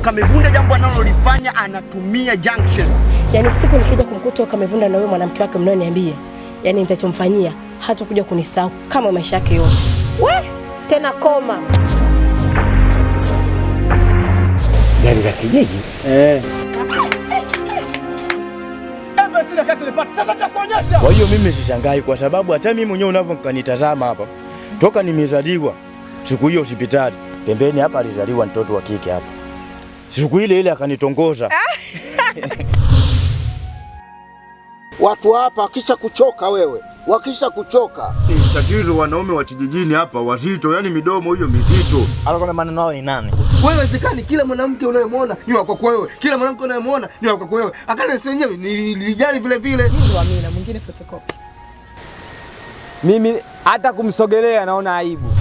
Kamevunda jambo analolifanya anatumia junction. Yaani siku nikija kumkuta Kamevunda na wewe mwanamke wake mnaoniambia, yaani nitachomfanyia hata kuja kunisahau kama maisha yake yote. We tena koma. Gari la kijiji Kwa hiyo mimi sishangai, kwa sababu hata mimi mwenyewe unavyonitazama hapa, toka nimezaliwa siku hiyo hospitali pembeni hapa alizaliwa mtoto wa kike hapa, siku ile ile akanitongoza. Watu hapa wakisha kuchoka wewe, wakisha kuchoka Tatizo wanaume wa kijijini hapa wazito, yani midomo hiyo mizito. Alikuwa maneno yao ni nani? Wewe wezekani kila mwanamke unayemwona ni wa kwako wewe, kila mwanamke unayemwona ni wa kwako wewe. Akana si wenyewe nilijali vile vile. Amina, mwingine photocopy. Mimi hata kumsogelea naona aibu.